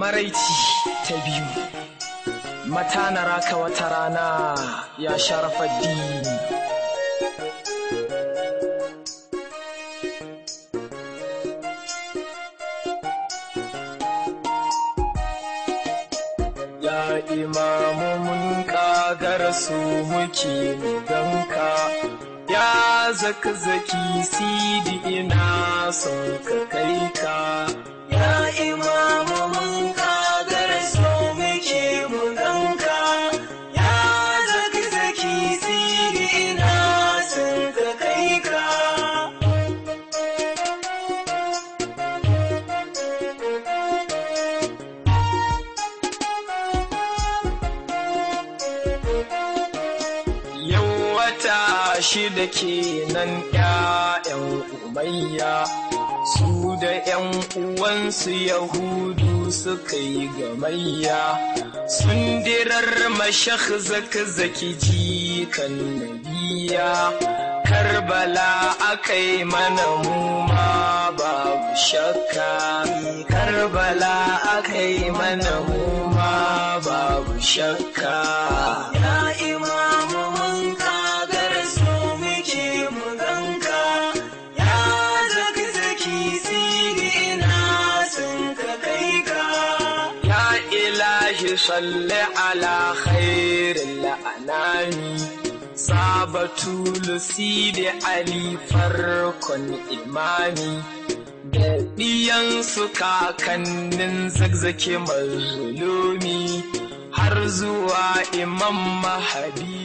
maraici ta biyu mata na raka wata rana ya sharafa dini ya imamu mun kagar su muke ganka ya zaka zaki sidi ina son ka kai ka ya imamu mun kagar su muke ganka ya zaka zaki sidi ina son ka kai ka Yau wata shida kenan ‘ya'yan umayya su da ‘yan uwansu Yahudu suka yi gamayya sun dirar mashak zaki jikan nabiya Karbala aka yi mana muma babu shakka Karbala aka yi mana muma babu shakka Ya imamu mun kagar su muke mu ganka Ya zaki zaki sigi ina sun ka kai ka Ya ilahi salli ala khairil anami Sabatul Sidi Ali farkon imani da ɗiyansu kakannin zagzake mazulumi har zuwa imam mahadi